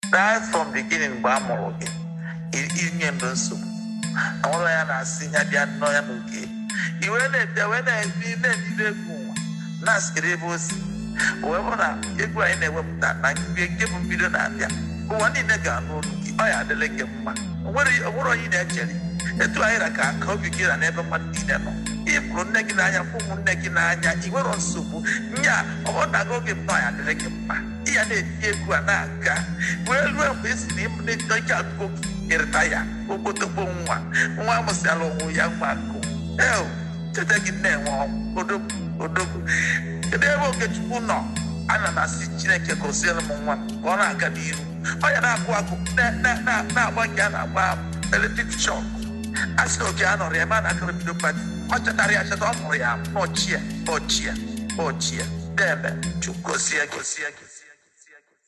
right from beginning mgbe a mụrụ gị i- inye ndụ nsogbu ọnwụrụ ya na-asị ya bịa nnọọ ya n'oge iwe na-ete wee na-ebi na-ebido egwu ụwa na-asịrị ebe o si wee bụ na egwu anyị na-ewepụta na mgbe nke bụ mbido na-abịa ụwa niile ga-anụ olu gị ọ ya adịla gị mma o nwere onwere onye ị na-echere etu anyị ra ka aka obi gị ra n'ebe mmadụ niile nọ ịpụrụ nne gị n'anya fụ ụmụnne gị n'anya ị nwere nsogbu nya ọ bụrụ na oge m nọ ya adịrị gị mma ị ya na-eti egwu a na-aga wee ruo mgbe esi na ịmụ ike agụgo gị ịrịta ya okpotokpo nwa nwa amụsịala onwe ya nwa akụ eo cheta gị na-enwe ọnwụ odogwu odogwu kedu ebe okechukwu nọ ana m asị chineke gosiere m nwa m ka ọ na-aga n'ihu ọ ya na-akụ akụ na- na- na- na-agba nke a na-agba eletrik shọk a sị na oke a nọrọ ya ebe a na-akọrọ bido pati ọ chetara ya cheta ọ mụrụ ya n'ọchịa ọchịa ọchịa debe chukwu gosie gosie gosie